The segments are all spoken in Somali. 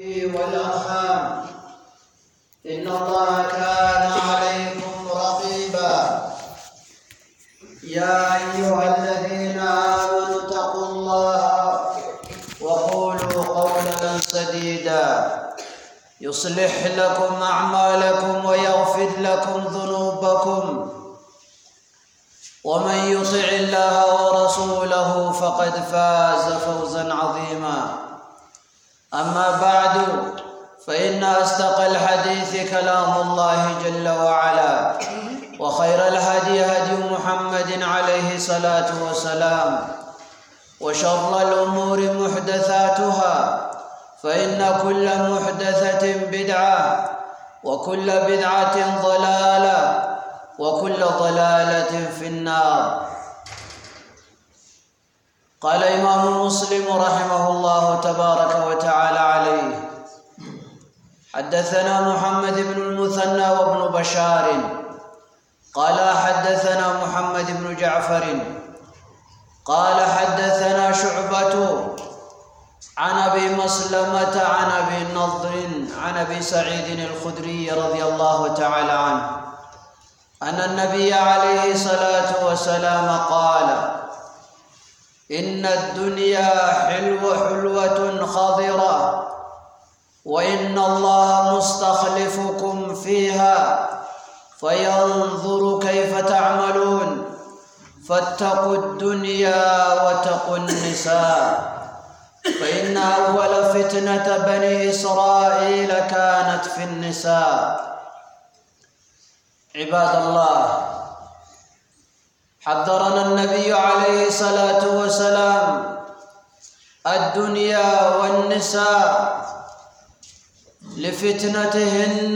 والأرحام إن الله كان عليكم رقيبا يا أيها الذين آمنوا اتقوا الله وقولوا قولا سديدا يصلح لكم أعمالكم ويغفر لكم ذنوبكم ومن يطع الله ورسوله فقد فاز فوزا عظيما أما بعد فإن أصدق الحديث كلام الله جل وعلا وخير الهدي هدي محمد عليه الصلاة والسلام وشر الأمور محدثاتها فإن كل محدثة بدعة وكل بدعة ضلالة وكل ضلالة في النار قال إمام مسلم رحمه الله تبارك وتعالى عليه حدثنا محمد بن المثنى وابن بشار قال حدثنا محمد بن جعفر قال حدثنا شعبة عن ابي مسلمة عن ابي النضر عن ابي سعيد الخدري رضي الله تعالى عنه أن النبي عليه الصلاة والسلام قال إن الدنيا حلو حلوة خضرة وإن الله مستخلفكم فيها فينظر كيف تعملون فاتقوا الدنيا واتقوا النساء فإن أول فتنة بني إسرائيل كانت في النساء عباد الله حذرنا النبي عليه الصلاة والسلام الدنيا والنساء لفتنتهن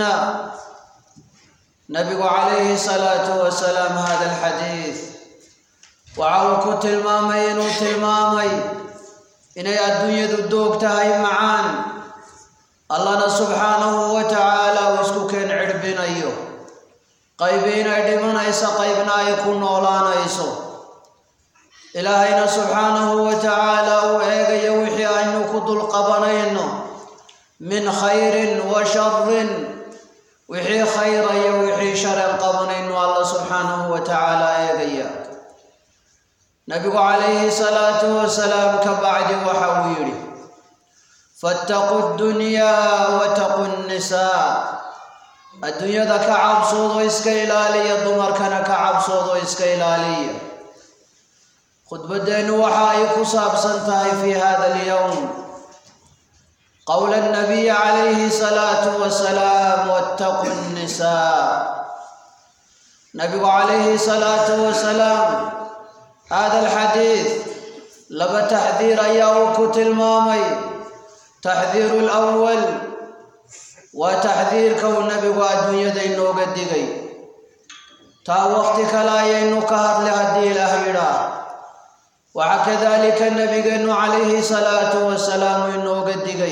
نبي عليه الصلاة والسلام هذا الحديث وعوكو تلمامين وتلمامي إني الدنيا دودوك تهي معان الله سبحانه وتعالى واسكو كان عربين أيوه qaybiina ay dhimanayso qaybna ay ku noolaanayso ilaahayna subxaanahu wa tacaala uu eegayo wixii aynu ku dulqabanayno min khayrin wa sharin wixii khayrayo wixii sharan qabanayno alla subxaanahu wa tacaala eegaya nabigu calayhi salaatu wasalaam ka bacdi waxa uu yidhi fattaqu ddunyaa wataqu nnisaa adduunyada ka cabsoodo iska ilaaliya dumarkana ka cabsoodo iska ilaaliya khudbaddeennu waxa ay ku saabsan tahay fi hada alyowm qowla annabiyi calayhi salaatu wasalaam wattaqu nnisaa nabigu calayhi salaatu wasalaam hada alxadiid laba taxdiir ayaa uu ku tilmaamay taxdiiru lwal waa taxdiirka uu nebigu adduunyada inooga digay taa waqti kale ayaynu ka hadlay haddii ilaah yidhaah waxaa kadaalika nebigeennu calayhi salaatu wasalaam inooga digay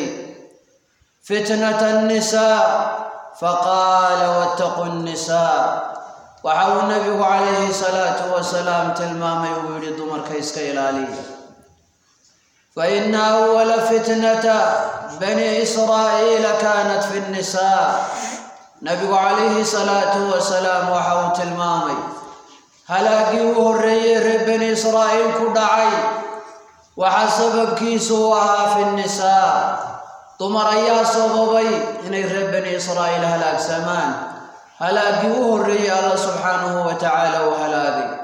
fitnata annisaa faqaala wattaqu nnisaa waxa uu nebigu calayhi salaatu wasalaam tilmaamay uu yidhi dumarka iska ilaaliya فإن أول فتنة بني إسرائيل كانت في النساء نبي عليه الصلاة والسلام وحوت المامي هلاقيوه الري بني إسرائيل كدعي وحسبب كيسوها في النساء طمر يا صببي إن بني إسرائيل هلاك سمان هلاقيوه الري الله سبحانه وتعالى وهلاقي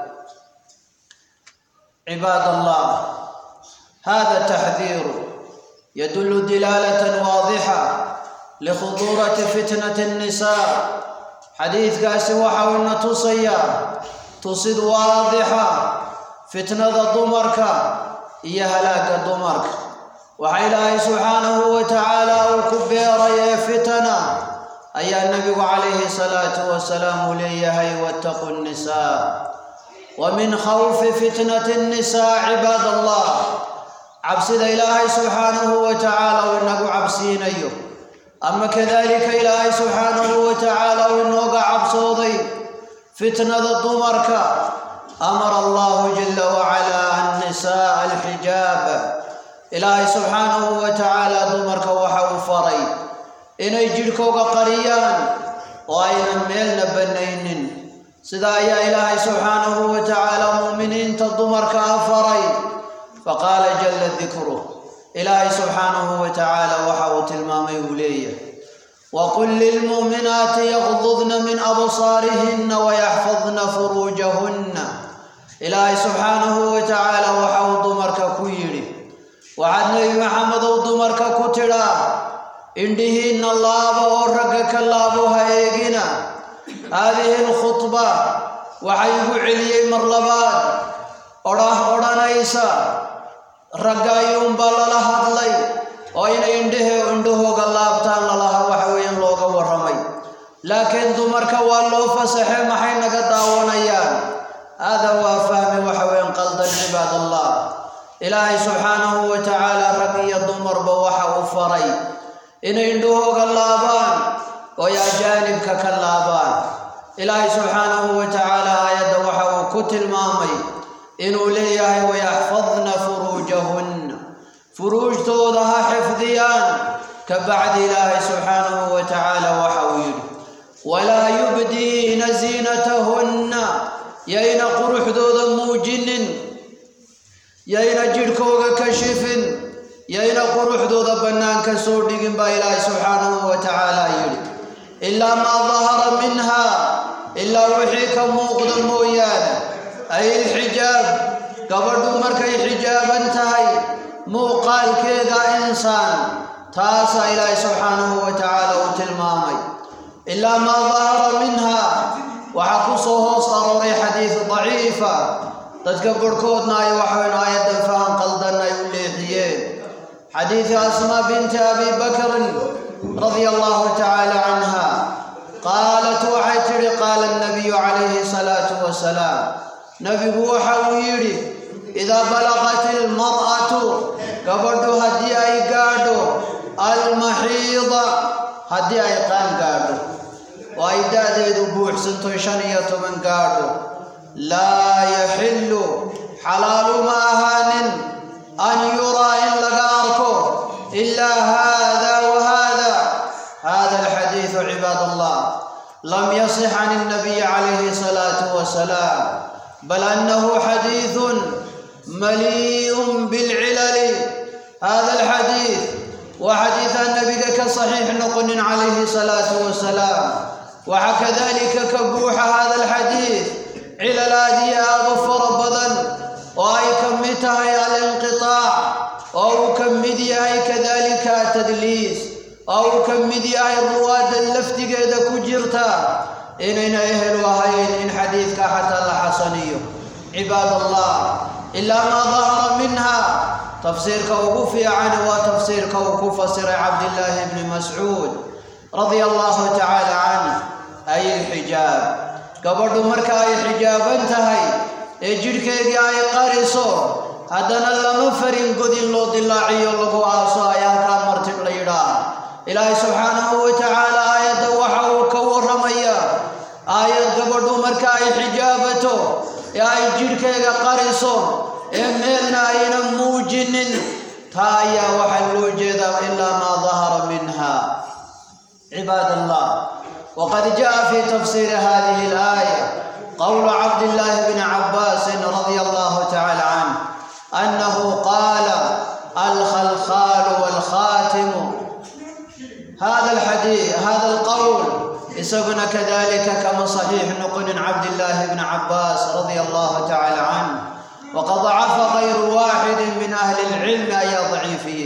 عباد الله هذا التحذير يدل دلالة واضحة لخطورة فتنة النساء حديث قاسي وحاولنا تصيا تصد واضحة فتنة ضمرك إيا هلاك ضمرك وحيلا سبحانه وتعالى وكبير يا فتنة أي النبي عليه الصلاة والسلام ليهي واتقوا النساء ومن خوف فتنة النساء عباد الله cabsida ilaahay subxaanahu wa tacaala uu inagu cabsiinayo ama kadalika ilaahay subxaanahu wa tacaala uu inooga cabsooday fitnada dumarka amara allahu jala wacala annisaa alxijaab ilaahay subxaanahu wa tacaala dumarka waxa uu faray inay jidhkooga qariyaan oo aynan meelna bannaynin sidaa ayaa ilaahay subxaanahu wa tacaala mu'miniinta dumarka ah faray faqaala jalla dikruh ilaahay subxaanahu wa tacaala waxa uu tilmaamay uu leeyahay وقل للمؤمنات يغضضن من أبصارهن ويحفظن فروجهن إلهي سبحانه وتعالى وحاو دمرك كيري وعد نبي محمد دمرك كترا إندهن الله ورقك الله هيجنا هذه الخطبة وحيب علي مرلبات أراه أرانيسا رقايون بلا هدلي oo inay indhehe indhahooga laabtaan lalaha waxa weeyaan looga warramay laakiin dumarka waa loo fasaxay maxay naga daawanayaan hada waa fahmi waxa weeyaan qaldan cibaadallah ilaahay subxaanahu wa tacaala rag iyo dumarba waxa uu faray inay indhahooga laabaan oo ay ajaanibka ka laabaan ilaahay subxaanahu wa tacaala aayadda waxa uu ku tilmaamay inuu leeyahay wayaxfadna furuujahunna furuujtooda ha xifdiyaan ka bacdi ilaahay subxaanahu wa tacaala waxa uu yidhi walaa yubdiina ziinatahunna yayna quruxdooda muujinin yayna jidhkooga kashifin yayna quruxdooda bannaanka soo dhigin baa ilaahay subxaanahu wa tacaala yidhi ilaa maa dahara minha ilaa wixii ka muuqda mooyaane ay ilxijaab gabadhu markay xijaaban tahay muuqaalkeeda insaan taasaa ilaahay subxaanahu wa tacaala uu tilmaamay ilaa maa dahara minha waxaa ku soo hoos arooray xadiid daciifa dadka barhkoodna ay waxayn aayaddan fahan qaldan ay u leexiyeen xadiidi asmaa binti abi bakrin radia allahu tacaala canha qaalat waxay tidhi qaala annabiyu calayhi salaatu wasalaam nabigu waxa uu yidhi idaa balaqat ilmar'atu gabadhu haddii ay gaadho almaxiida haddii ay qaan gaadho oo ay da'deedu buuxsanto shan iyo toban gaadho laa yaxillu xalaalu ma ahaanin an yuraa in laga arko ilaa haada wa haada hada alxadiidu cibaad allah lam yasix can الnabiy calayhi salaatu wasalaam bal annahu xadiidun مليء بالعلل هذا الحديث وحديث النبي كصحيح نقن عليه الصلاة والسلام وكذلك كبوح هذا الحديث علل هذه أغفر بدن وأي كمتها الانقطاع أو كمديها كذلك تدليس أو كمديها الرواد اللفت قيد كجرتا إن أهل وهين إن حديثك حتى الحسني عباد الله إلا ما ظهر منها تفسير كوكوفي عنه وتفسير كوكوفسر عبد الله بن مسعود رضي الله تعالى عنه أي الحجاب قبل مركا أي حجاب انتهي اجرك أي قارسو هدنا لما فرين قد الله دلاعي الله آسا يا كامرتب ليرا إلهي سبحانه وتعالى آية وحاو كور رميا آية قبل مركا أي حجابته ee ay jidhkayga qariso ee meelna aynan muujinin taa ayaa waxaa loo jeedaa ilaa maa dahara minha cibaad allah waqad jaa fi tafsiiri hadihi alaaya qowlu cabdillahi bni cabbaasin radia allahu tacala canh annahu qaala alkhalkhaalu waalkhaatimu hada alxadiid hada alqowl isaguna kadalika kama صaxiix noqonin cabdillaahi bni cabaas radia allahu tacala canh waqad dacafa kayru waaxidi min ahli اlcilmi ayaa daciifiyey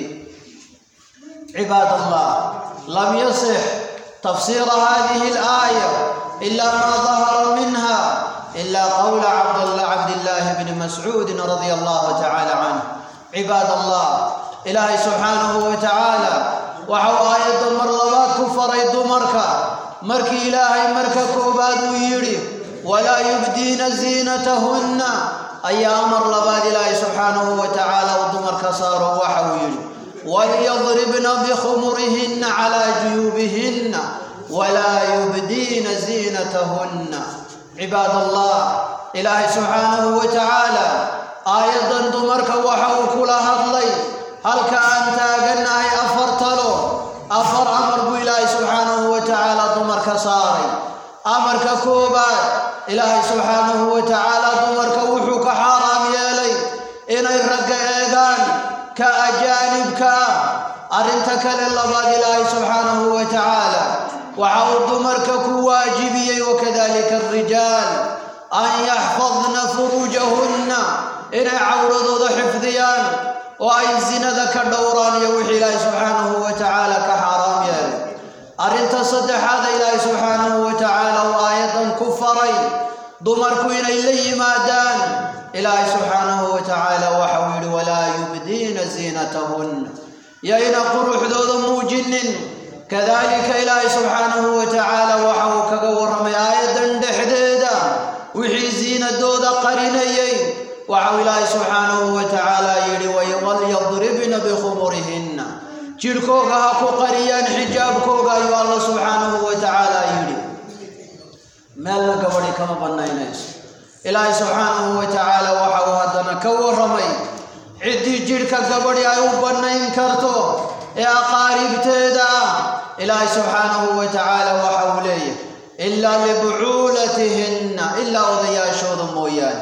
cibaad allah lam yasix tafsiira hadihi اlaaya ila ma dahara minha ila qowla cabdillaahi bni mascuudi radia allahu tacala canh cibaad allah ilaahay subxaanahu wa tacaala waxau aayadda mar labaad ku faray dumarka markii ilaahay marka koobaad uu yidhi walaa yubdiina ziinatahunna ayaa amar labaad ilaahay subxaanahu wa tacaala uu dumarka saaro waxa uu yidhi walyadribna bikhumurihinna calaa juyuubihinna walaa yubdiina ziinatahunna cibaad allah ilaahay subxaanahu wa tacaala aayaddan dumarka waxa uu kula hadlay halka aan taagannahay afar talo afar amar buu ilaahay subxaanahu wa tacaala dumarka saaray amarka koobaad ilaahay subxaanahu wa tacaala dumarka wuxuu ka xaaraam yeelay inay ragga eegaan ka ajaanibka ah arrinta kale labaad ilaahay subxaanahu wa tacaala waxa uu dumarka ku waajibiyey wakadalika alrijaal an yaxfadna furuujahunna inay cawradooda xifdiyaan oo ay zinada ka dhowraan iyo wixii ilaahay subxaanahu wa tacaala ka xaaraam yeelay arrinta saddexaada ilaahay subxaanahu wa tacaala uu aayadan ku faray dumarku inay la yimaadaan ilaahay subxaanahu wa tacaala waxa uu yidhi walaa yubdiina ziinatahunna yayna quruxdooda muujinin kadalika ilaahay subxaanahu wa tacaala waxa uu kaga warramay aayaddan dhexdeeda wixii ziinadooda qarinayay waxau ilaahay subxaanahu wa tacaala yidhi walyadribna bikhumurihinna jidhkooga ha ku qariyaan xijaabkooga ayuu alla subxaanahu wa tacaala yidhi meelna gabadhi kama bannaynayso ilaahay subxaanahu wa tacaala waxa uu haddana ka warramay ciddii jidhka gabadhi ay u bannayn karto ee aqaaribteeda ah ilaahay subxaanahu wa tacaala waxa uu leeyahay ilaa libucuulatihinna ilaa odayaashooda mooyaane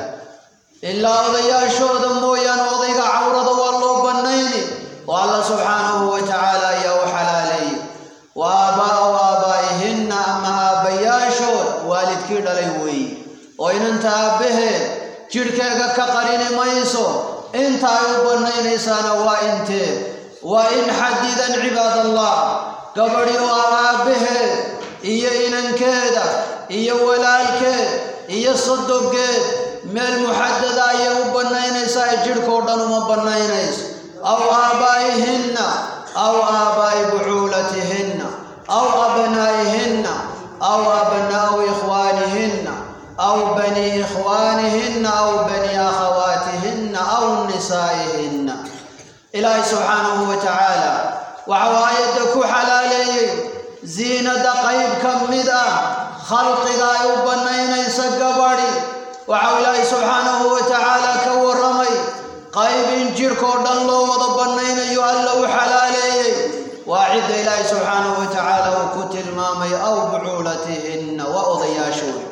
ilaa odayaashooda mooyaane odayga cawrada waa loo bannayni oo alla subxaanahu wa tacaala ayaa u xalaaleeyey wa aabaa'u aabaa'ihinna ama aabbayaashood waalidkii dhalay weeye oo inanta aabbaheed jidhkeega ka qarini mayso inta ay u bannaynaysaana waa intee waa in xadidan cibaadallah gabadhi oo aabbaheed iyo inankeeda iyo walaalkeed iyo sodoggeed meel muxadada ayay u bannaynaysaa ee jidhkao dhan uma bannaynayso aw aabaa'ihinna aw aabaa'i bucuulatihinna aw abnaa'ihinna aw abnaa'u ikhwaanihinna aw bani ikhwaanihinna aw bani akhawaatihinna aw nisaa'ihinna ilaahay subxaanahu wa tacaala waxau aayadda ku xalaaleeyey ziinada qayb ka mid ah khalqiga ay u bannaynaysa gabadhi waxau ilaahay subxaanahu wa tacaala ka warramay qayb in jidhkao dhan loo wada bannaynayo alla u xalaaleeyey waa cidda ilaahay subxaanahu wa tacaala uu ku tilmaamay aw bucuulatihinna waa odayaashooda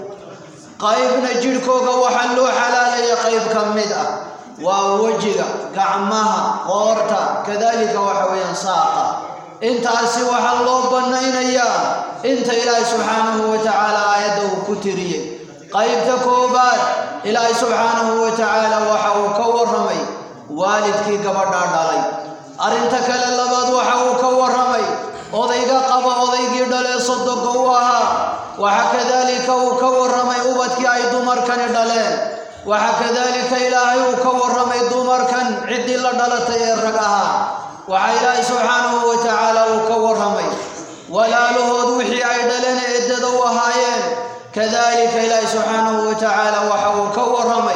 qaybna jidhkooga waxaa loo xalaaleeyay qayb ka mid ah waa wejiga gacmaha qoorta kadalika waxa weeyaan saaqa intaasi waxaa loo bannaynayaa inta ilaahay subxaanahu wa tacaala aayadda uu ku tiriyey qaybta koobaad ilaahay subxaanahu wa tacaala waxa uu ka warramay waalidkii gabadhaa dhalay arrinta kale labaad waxa uu ka warramay odayga qaba odaygii dhalee sodoga u ahaa waxa kadalika uu ka warramay ubadkii ay dumarkani dhaleen waxa kadalika ilaahay uu ka warramay dumarkan ciddii la dhalatay ee rag ahaa waxaa ilaahay subxaanahu wa tacaala uu ka warramay walaalahood wixii ay dhaleen eeddada u ahaayeen kadalika ilaahay subxaanahu wa tacaala waxa uu ka warramay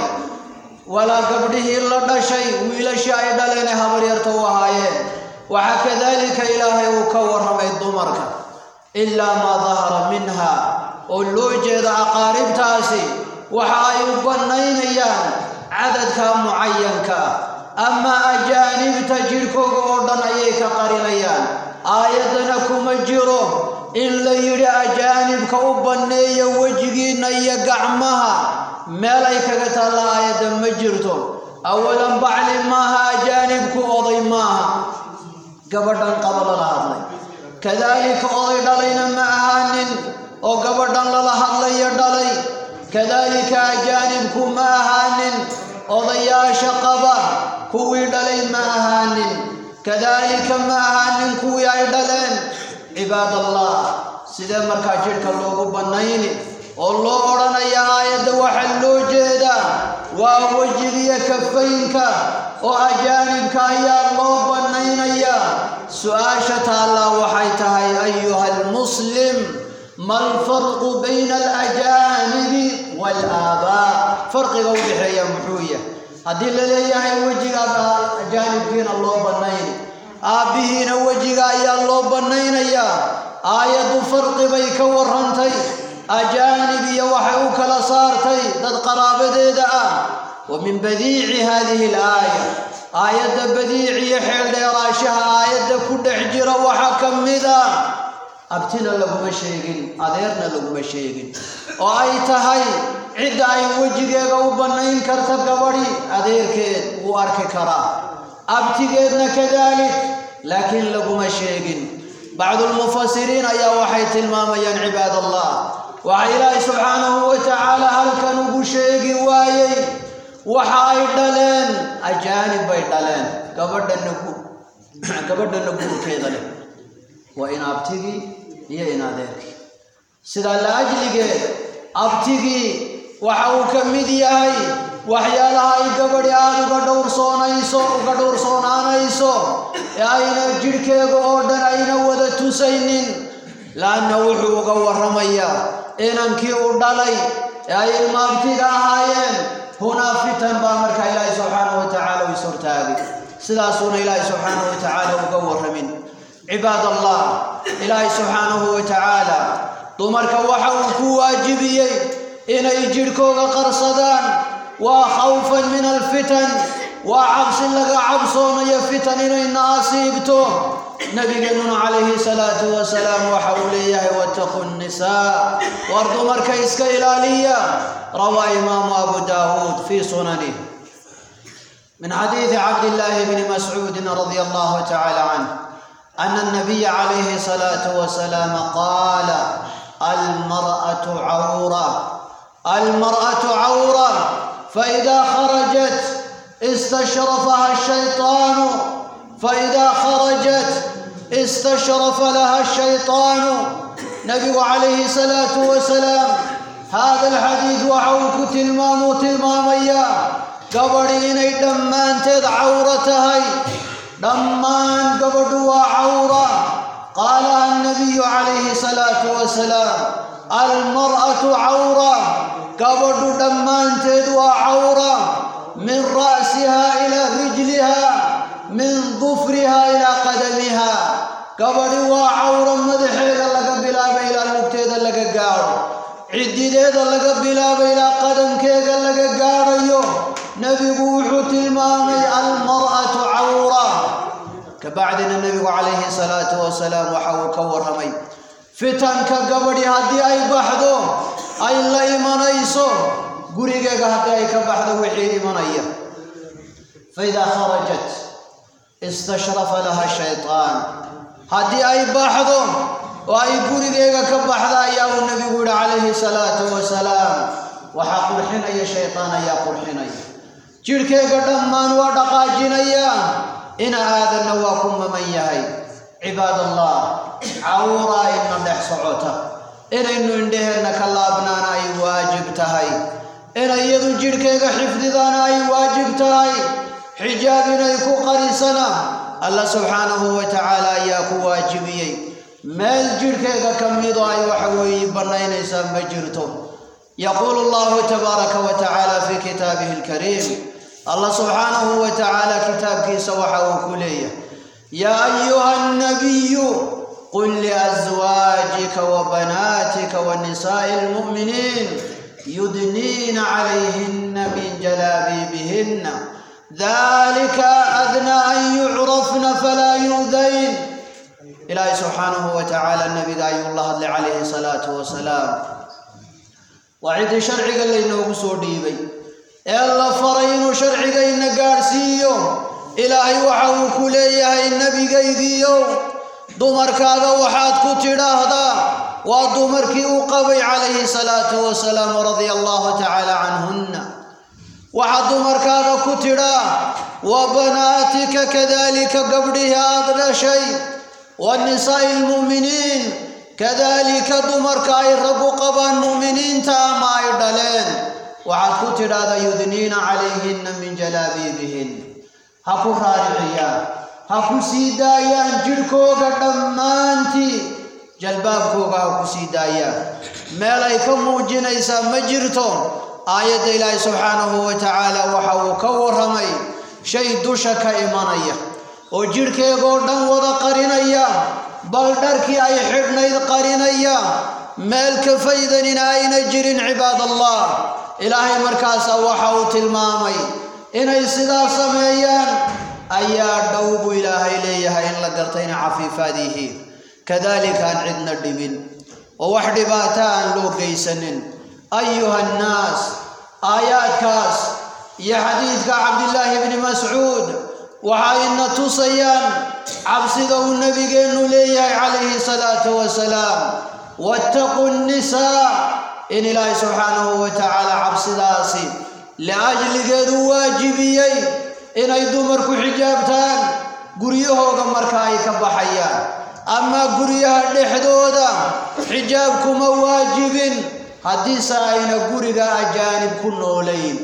walaa gabdhihii la dhashay wiilashii ay dhaleen ee habaryarta u ahaayeen waxaa kadalika ilaahay uu ka warramay dumarka ilaa maa dahara minha oo loo jeeda aqaaribtaasi waxa ay u bannaynayaan cadadka mucayanka ah ama ajaanibta jidhkooga oo dhan ayay ka qarinayaan aayaddana kuma jiro in la yidhi ajaanibka u banneeya wejigiinna iyo gacmaha meel ay kaga taalla aayadda ma jirto awalan bacli maaha ajaanibku oday maaha gabadhan qaba lala hadlay kadaalika oday dhalayna ma ahaanin oo gabadhan lala hadlayo dhalay kadaalika ajaanibku ma ahaanin odayaasha qaba kuwii dhalay ma ahaanin kadaalika ma ahaanin kuwii ay dhaleen cibaadallah sidee markaa jidhka loogu bannayni oo loo odhanaya aayadda waxaa loo jeedaa waa wejigiyo kafaynka oo ajaanibka ayaa loo bannaynayaa su-aasha taallaa waxay tahay ayuha almuslim ma alfarqu bayna alajaanibi waalaabaa farqiga u dhexeeya muxuu yahay haddii la leeyahay wejiga ajaanibkiina loo bannayni aabbihiina wejiga ayaa loo bannaynayaa aayaddu farqi bay ka warrantay ajaanib iyo waxay u kala saartay dad qaraabadeeda ah wa min badiici haadihi alaaya aayadda badiic iyo xeel dheeraashaha aayadda ku dhex jira waxaa ka mida abtina laguma sheegin adeerna laguma sheegin oo ay tahay cidda ay wejigeega u bannayn karta gabadhi adeerkeed wuu arki karaa abtigeedna kadaalik laakiin laguma sheegin bacdulmufasiriin ayaa waxay tilmaamayaan cibaad allah waxa ilaahay subxaanahu wa tacaala halkan ugu sheegi waayey waxa ay dhaleen ajaanib bay dhaleen gabadhana gabadhana guurkeeda leh waa in abtigii iyo in adeerkii sidaa la ajligeed abtigii waxa uu ka mid yahay waxyaalaha ay gabadhi aada uga dhowrsoonayso uga dhowrsoonaanayso ee ayna jidhkeega oo dhan ayna wada tusaynin laanna wuxuu uga warramayaa inankii u dhalay ee ay ilmaabtiga ahaayeen hunaa fitan baa markaa ilaahay subxaanahu wa tacaala u ishortaagay sidaasuuna ilaahay subxaanahu wa tacaala uga warramin cibaad allah ilaahay subxaanahu wa tacaala dumarka waxa uu ku waajibiyey inay jidhkooga qarsadaan waa khawfan min alfitan waa cabsi laga cabsoonayo fitan inayna asiibto nabigeennuna calayhi salaatu wasalaam waxa uu leeyahay wattaqu nnisaa war dumarka iska ilaaliya rawaa imaamu abu daawuud fii sunanih من حديث عبد الله بن مسعود رضي الله تعالى عنه أن النبي عليه الصلاة والسلام قال المرأة عورة المرأة عورة فإذا خرجت استشرفها الشيطان فإذا خرجت استشرف لها الشيطان نبي عليه الصلاة والسلام هذا الحديث وحوك تلمام تلماميا gabadhi inay dhammaanteed cawro tahay dhammaan gabadhu waa cawra qaalaha annabiyu calayhi salaatu wasalaam almar'atu cawra gabadhu dhammaanteed waa cawra min ra'siha ilaa rijliha min dufriha ilaa qadamiha gabadhi waa cawro madaxeeda laga bilaabo ilaa lugteeda laga gaadho ciddideeda laga bilaabo ilaa qadamkeega laga gaadhayo nebigu wuxuu tilmaamay almar'atu cawra kabacdina nebigu calayhi salaatu wasalaam waxa uu ka warramay fitanka gabadhi haddii ay baxdo ay la imanayso gurigeega haddii ay ka baxdo wixii imanaya faidaa kharajat istashrafa laha shaytaan haddii ay baxdo oo ay gurigeega ka baxda ayaa uu nebigu yihi calayhi salaatu wasalaam waxaa qurxinaya shaytaan ayaa qurxinaya jidhkeega dhammaan waa dhaqaajinaya ina aadanna waa ku maman yahay cibaad allah cawraa ina dhex socota inaynu indheheenna ka laabnaana ay waajib tahay inay iyadu jidhkeega xifdidaana ay waajib tahay xijaab inay ku qarisana alla subxaanahu wa tacaala ayaa ku waajibiyey meel jidhkeega ka midoo ay waxa weeye bannaynaysaa ma jirto yaquulu allahu tabaaraka wa tacaala fii kitaabihi alkariim allah subxaanahu wa tacaala kitaabkiisa waxa uu ku leeyahay yaa ayuha annabiyu qul liaswaajika wa banaatika wa nisaa'i almu'miniin yudniina calayhinna min jalaabiibihinna dalika adnaa an yucrafna falaa yu'dayn ilaahay subxaanahu wa tacaala nabiga ayuu la hadlay calayhi salaatu wasalaam waa ciddii sharciga laynoogu soo dhiibay ee la faray inuu sharcigayna gaadhsiiyo ilaahay waxa uu ku leeyahay nebigaygiiyow dumarkaaga waxaad ku tidhaahdaa waa dumarkii uu qabay calayhi salaatu wasalaam radia allahu tacaala canhunna waxaad dumarkaaga ku tidhaa wa banaatika kadalika gabdhihii aad dhashay wa nisaa'i almu'miniin kadalika dumarka ay raggu qabaan mu'miniinta ama ay dhaleen waxaad ku tidhaahdaa yudniina calayhinna min jalaabiibihin ha ku raariciyaan ha ku sii daayaan jidhkooga dhammaantii jalbaabkooga ha ku sii daayaan meel ay ka muujinaysaa ma jirto aayadda ilaahay subxaanahu wa tacaala waxa uu ka warramay shay dusha ka imanaya oo jidhkeegoo dhan wada qarinaya bal dharkii ay xidhnayd qarinaya meel ka faydanina ayna jirin cibaad allah ilaahay markaasa waxa uu tilmaamay inay sidaa sameeyaan ayaa dhow buu ilaahay leeyahay in la garta inay cafiifaad yihiin kadalika aan cidna dhibin oo wax dhibaata aan loo geysanin ayuha annaas aayaadkaas iyo xadiidka cabdillaahi bni mascuud waxayna tusayaan cabsida uu nebigeennu leeyahay calayhi salaatu wasalaam wattaquu nnisaa in ilaahay subxaanahu wa tacaala cabsidaasi liajligeedu waajibiyey inay dumarku xijaabtaan guryahooga marka ay ka baxayaan ama guryaha dhexdooda xijaabkuma waajibin haddiise ayna guriga ajaanib ku noolayn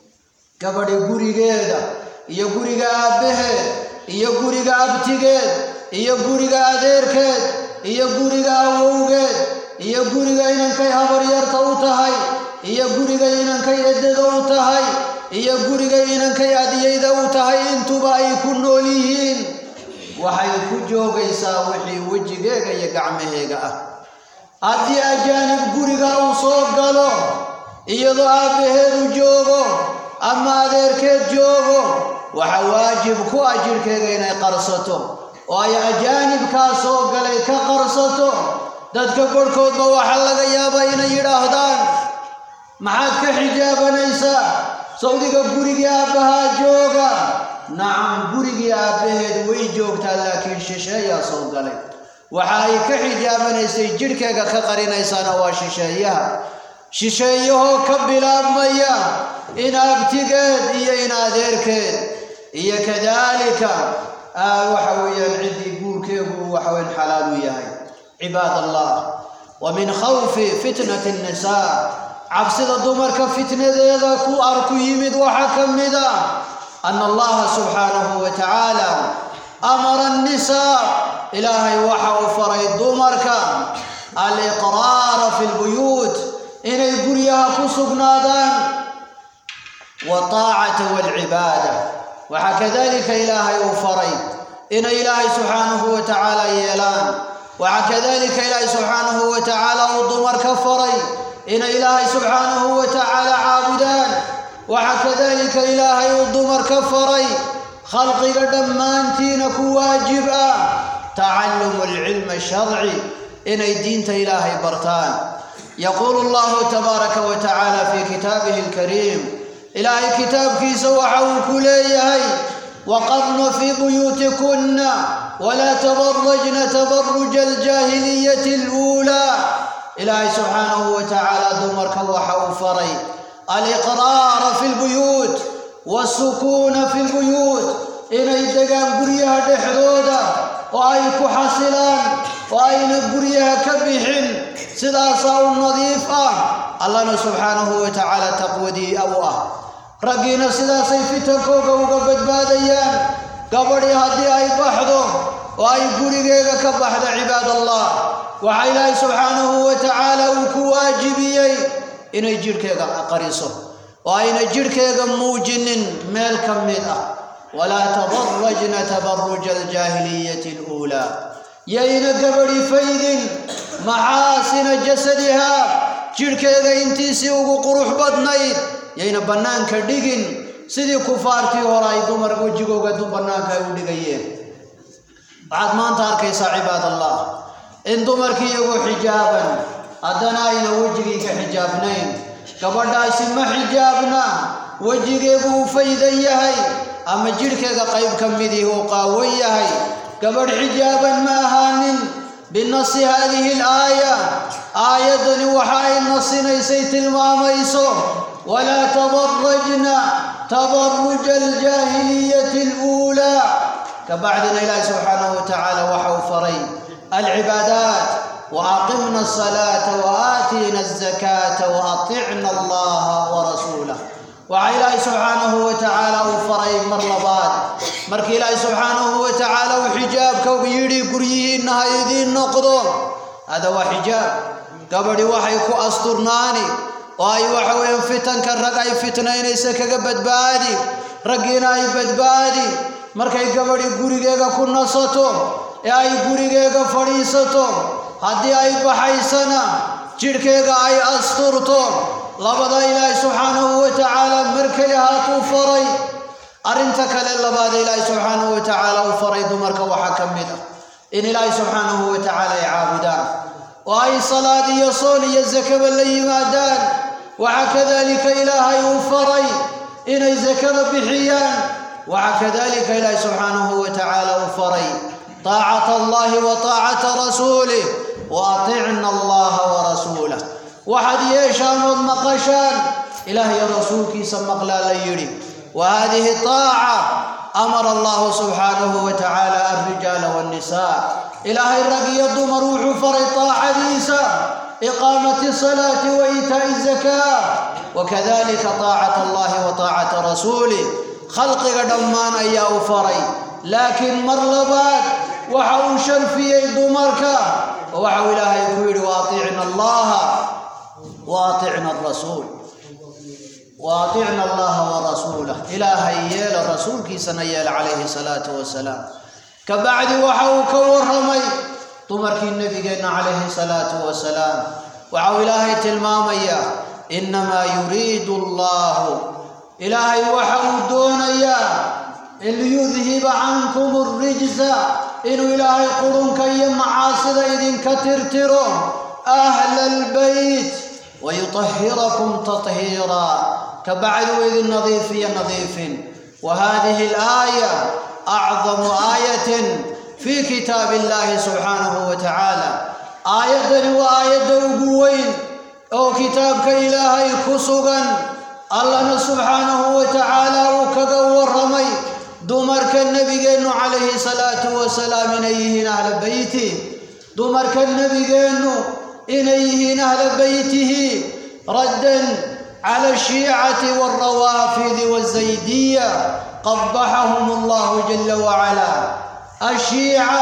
gabadhi gurigeeda iyo guriga aabbaheed iyo guriga abtigeed iyo guriga adeerkeed iyo guriga awowgeed iyo guriga inankay habaryarta u tahay iyo guriga inankay eddada u tahay iyo guriga inankay adiyayda u tahay intuba ay ku nool yihiin waxay ku joogaysaa wixii wejigeega iyo gacmaheega ah haddii ajaanib guriga uu soo galo iyadoo aabbaheedu joogo ama adeerkeed joogo waxa waajib ku ah jidhkeega inay qarsato oo ay ajaanibkaa soo galay ka qarsato dadka barhkoodba waxaa laga yaabaa inay yidhaahdaan maxaad ka xijaabanaysaa sawdiga gurigii aabbahaa jooga nacam gurigii aabbaheed way joogtaa laakiin shisheeyaa soo galay waxa ay ka xijaabanaysay jidhkeega ka qarinaysaana waa shisheeyaha shisheeyahoo ka bilaabmaya in abtigeed iyo in adeerkeed iyo kadaalika waxa weeyaan ciddii guurkeegu uu waxaweyn xalaal u yahay cibaad allah wa min khawfi fitnati nnisaa cabsida dumarka fitnadeeda ku arku yimid waxaa ka mid a ana allaha subxaanahu wa tacaala amara annisaa ilaahay waxa uu faray dumarka aliqraara fi lbuyuut inay guryaha ku sugnaadaan wataacata walcibaada waxaa kadalika ilaahay uu faray inay ilaahay subxaanahu wa tacaala yeelaan waxaa kadalika ilaahay subxaanahu wa tacaala uu dumarka faray inay ilaahay subxaanahu wa tacaala caabudaan waxaa kadalika ilaahay uu dumarka faray khalqiga dhammaantiina ku waajib ah tacalumu alcilmi asharci inay diinta ilaahay bartaan yaquulu allahu tabaaraka wa tacaala fii kitaabihi alkariim ilaahay kitaabkiisa waxa uu ku leeyahay waqarna fii buyuutikunna walaa tabarajna tabaruja aljaahiliyati aluulaa ilaahay subxaanahu wa tacaala dumarka waxa uu faray aliqraara fi lbuyuut wasukuuna fi lbuyuut inay degaan guryaha dhexdooda oo ay ku xasilaan oo ayna guryaha ka bixin sidaasaa u nadiif ah allana subxaanahu wa tacaala taqwadii u ah raggiina sidaasay fitankooga uga badbaadayaan gabadhii haddii ay baxdo oo ay gurigeega ka baxdo cibaad allah waxaa ilaahay subxaanahu wa tacaala uu ku waajibiyey inay jidhkeega qariso oo ayna jidhkeega muujinin meel ka mid ah walaa tabarajna tabaruja aljaahiliyati aluulaa yayna gabadhi faydin maxaasina jasadihaa jidhkeega intiisii ugu qurux badnayd yayna bannaanka dhigin sidii kufaartii hore ay dumar wejigooga bannaanka ay u dhigayeen waxaad maanta arkaysaa cibaad allah in dumarkii iyagoo xijaaban haddana ayna wejigii ka xijaabnayn gabadhaasi ma xijaabna wejigeegu uu faydan yahay ama jidhkeega qayb ka midii uu qaawan yahay gabadh xijaaban ma ahaanin binasi haadihi alaaya aayaddani waxa ay nasinaysay tilmaamayso walaa tabarajna tabaruja aljaahiliyati aluulaa kabacdina ilaahi subxaanahu wa tacaala waxa uu faray alcibaadaat waaqimna asalaata waaatiina azakaata waaطicna allaha warasuulah waxaa ilaahay subxaanahu wa tacaala uu faray mar labaad markii ilaahay subxaanahu wa tacaala uu xijaabka yidhi guryihiinna ha idiin noqdo hada waa xijaab gabadhi waxay ku asturnaani oo ay waxa weeyaan fitanka rag ay fitnaynaysa kaga badbaadi raggiina ay badbaadi markay gabadhi gurigeega ku nasato ee ay gurigeega fadhiisato haddii ay baxaysana jidhkeega ay asturto labada ilaahay subxaanahu wa tacaala markay ahaatuu faray arrinta kale labaad ilaahay subxaanahu wa tacaala uu faray dumarka waxaa ka mid ah in ilaahay subxaanahu wa tacaala ay caabudaan oo ay salaad iyo soon iyo sakaba la yimaadaan waxaa kadalika ilaahay uu faray inay sakada bixiyaan waxaa kadalika ilaahay subxaanahu wa tacaala uu faray taacata allahi wa taacata rasuulih wa aticna allaha wa rasuulah waxaad yeeshaan ood maqashaan ilaah iyo rasuulkiisa maqlaa la yidhi wa hadihi taaca amara allahu subxaanahu wa tacaala alrijaala waannisaa ilaahay rag iyo dumar wuxuu faray taacadiisa iqaamati salaati wa iitaa'i zakaa wakadalika taacata allahi wa taacata rasuulih khalqiga dhammaan ayaa u faray laakiin mar labaad waxa uu sharfiyey dumarka oo waxau ilaahay ku yidhi wa aticna allaha wa aticna arasuul wa aticna allaha wa rasuulah ilaahay yeela rasuulkiisana yeela calayhi salaatu wasalaam ka bacdi waxa uu ka warramay dumarkii nebigeenna calayhi salaatu wasalaam waxau ilaahay tilmaamayaa innamaa yuriidu allahu ilaahay waxa uu doonayaa liyudhiba cankum alrijsa inuu ilaahay qurunka iyo macaasida idinka tirtiro ahla albayt wayutahhirakum tathiira kabacdi uu idin nadiifiya nadiifin wa hadihi alaaya acdamu aayatin fii kitaabi illahi subxaanahu wa tacaala aayaddani waa aayadda ugu weyn oo kitaabka ilaahay ku sugan allana subxaanahu wa tacaala uu kaga warramay dumarka nebigeennu calayhi salaatu wasalaam inay yihiin ahla beyti dumarka nebigeennu inay yihiin ahla beytihi raddan cala ashiicati walrawaafidi wazaydiya qabaxahum allahu jala wacala ashiica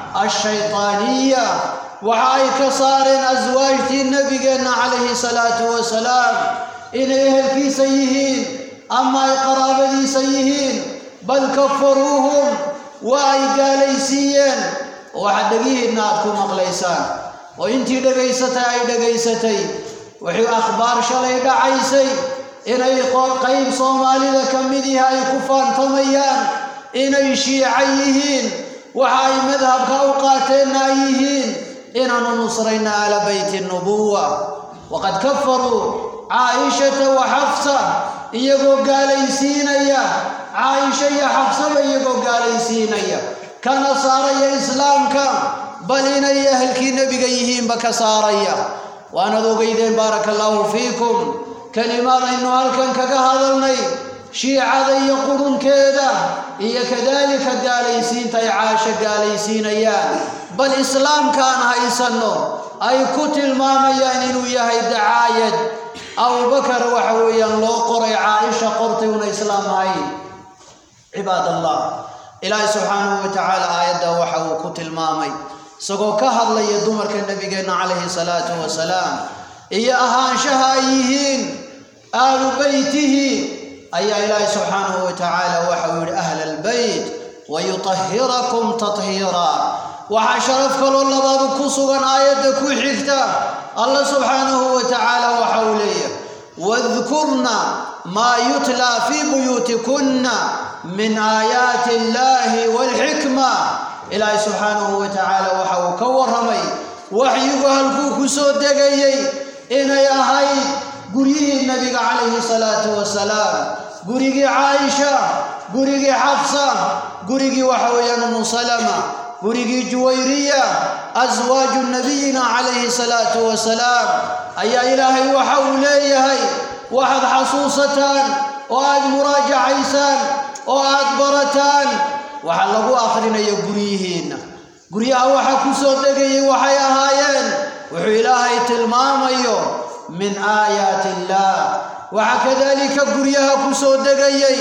ashaytaaniya waxa ay ka saareen aswaajtii nebigeenna calayhi salaatu wasalaam inay ehelkiisa yihiin ama ay qaraabadiisa yihiin bal kafaruuhum waa ay gaalaysiiyeen oo waxaad dhegihiinna aad ku maqlaysaan oo intii dhegaysatay ay dhegaysatay wuxuu akhbaar shalay dhacaysay inay qayb soomaalida ka mid ihi ay ku faantamayaan inay shiica yihiin waxa ay madhabka u qaateenna ay yihiin inaanu nusrayna ala beyti nubuwa waqad kafaruu caaishata wa xafsa iyagoo gaalaysiinaya caaisha iyo xabsaba iyagoo gaalaysiinaya kana saaraya islaamka bal inay ahelkii nebiga yihiinba ka saaraya waanaad ogeydeen baaraka allaahu fiikum kelimaadaynu halkan kaga hadalnay shiicada iyo qurunkeeda iyo kadaalika gaalaysiinta ay caasho gaalaysiinayaan bal islaamkaan haysanno ay ku tilmaamayaan inuu yahay dacaayad abubakar waxa weeyaan loo qoray caaisha qortay una islaam ahayn cibaad allah ilaahay subxaanahu wa tacaala aayadda waxa uu ku tilmaamay isagoo ka hadlaya dumarka nebigeenna calayhi salaatu wasalaam iyo ahaanshaha ay yihiin ahlu beytihi ayaa ilaahay subxaanahu wa tacaala waxa uu yidhi ahla albeyt wayutahhirakum tathiira waxaa sharaf kaloo labaadu ku sugan aayadda ku xigta allah subxaanahu wa tacaala waxa uu leeyahay wadkurna maa yutlaa fii buyuutikunna min aayaati illaahi waalxikma ilaahay subxaanahu wa tacaala waxa uu ka warramay waxyigu halkuu ku soo degayey inay ahayd guryihii nebiga calayhi salaatu wasalaam gurigii caaisha gurigii xabsa gurigii waxa weeyaan umu salama gurigii juwayriya aswaaju nabiyina calayhi salaatu wasalaam ayaa ilaahay waxa uu leeyahay waxaad xasuusataan oo aad muraajacaysaan oo aad barataan waxa lagu akhrinayo guryihiinna guryaha waxa ku soo degayay waxay ahaayeen wuxuu ilaahay tilmaamayo min aayaati illaah waxaa kadalika guryaha ku soo degayay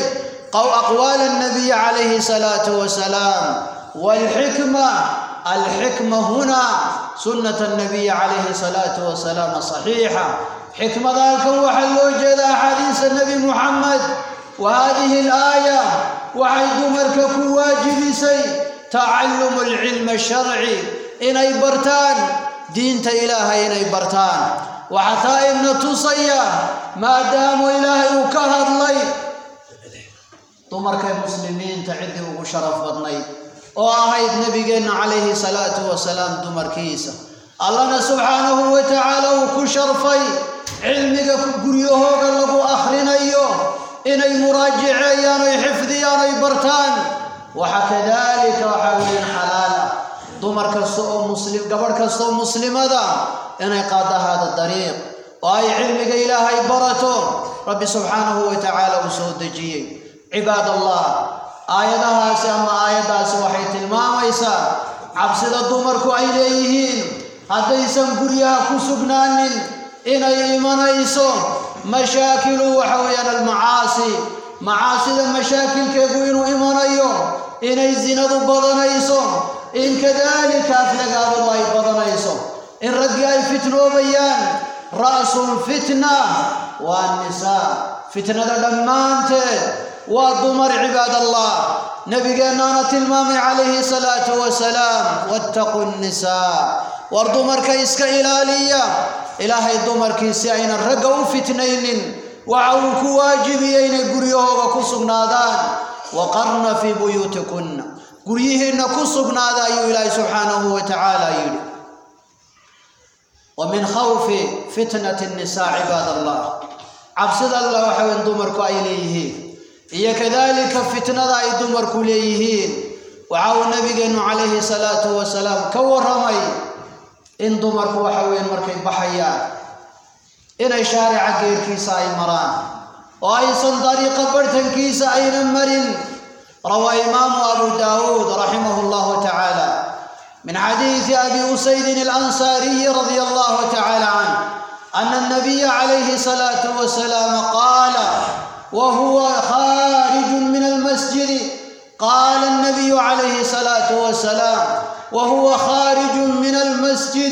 aqwaal annabiyi calayhi salaatu wasalaam waalxikma alxikma huna sunnat annabiyi calayhi salaatu wasalaam saxiixa xikmada halkan waxaa loo jeeda axaadiisa nebi muxamed wa hadihi alaaya waxay dumarka ku waajibisay tacalumu alcilmi asharci inay bartaan diinta ilaahay inay bartaan waxaa taa ibna tusaya maadaamu ilaahay uu ka hadlay dumarkay muslimiinta ciddii ugu sharaf badnayd oo ahayd nebigeenna calayhi salaatu wasalaam dumarkiisa allana subxaanahu wa tacaala uu ku sharfay cilmiga guryahooga lagu akhrinayo inay muraajiceeyaan oy xifdiyaan oy bartaan waxa kadaalika waxaa weeyaan xalaala dumar kasta oo muslim gabadh kasta oo muslimada inay qaadda hada dariiq oo ay cilmiga ilaahay barato rabbi subxaanahu wa tacaala uu soo dejiyey cibaad allah aayadahaasi ama aayaddaasi waxay tilmaamaysaa cabsida dumarku ay leeyihiin haddaysan guryaha ku sugnaanin inay imanayso mashaakilu waxa weeyaan almacaasi macaasida mashaakilkeegu inuu imanayo inay zinadu badanayso in kadaalika aflagaabadu ay badanayso in raggii ay fitnoobayaan ra'sulfitna waa nisaa fitnada dhammaanteed waa dumar cibaad allah nabigeennaana tilmaamay calayhi salaatu wasalaam wattaqu nnisaa war dumarka iska ilaaliya ilaahay dumarkii si aynan ragga u fitnaynin waxa uu ku waajibiyey inay guryahooga ku sugnaadaan waqarna fii buyuutikunna guryihiinna ku sugnaada ayuu ilaahay subxaanahu wa tacaala yidhi wa min khawfi fitnati nnisaa cibaad allah cabsida alla waxa weyn dumarku ay leeyihiin iyo kadaalika fitnada ay dumarku leeyihiin waxa uu nabigeennu calayhi salaatu wasalaam ka warramay in dumarku waxa weeyaan markay baxayaan inay shaarica geerkiisa ay maraan oo aysan dariiqa barhtankiisa aynan marin rawaa imaamu abu daawuud raximahu llahu tacaala min xadiidi abi usaydin alansaariyi radia allahu tacaala canh ana الnabiya calayhi الsalaatu wasalaam qaala wahuwa khaariju min almasjidi qaala الnabiyu calayhi الsalaatu wasalaam وهو خارج من المسجد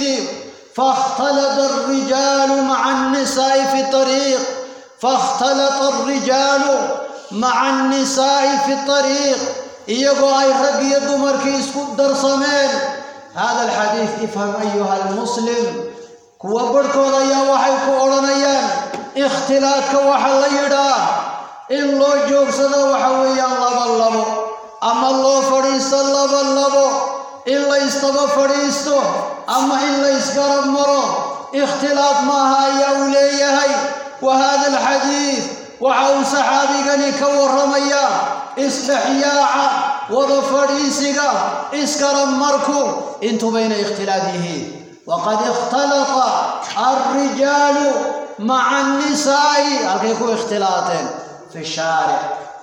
فاختلط الرجال مع النساء في الطريق فاختلط الرجال مع النساء في الطريق iyagoo ay rag iyo dumarkii isku darsameen hada alxadiid ifham ayuha almuslim kuwa barhkooda ayaa waxay ku odhanayaan ikhtilaadka waxa la yidhaa in loo joogsado waxa weeyaan laba labo ama loo fadhiisto laba labo in la ystaba fadhiisto ama in la ysgarab maro ikhtilaad maaha ayaa uu leeyahay wa hada alxadiid waxa uu saxaabigani ka warramaya isdhexyaaca wada fadhiisiga isgarab marku intubayna ikhtilaad yihiin waqad ikhtalata alrijaalu maca annisaa'i halkay ku ikhtilaateen fi shaaric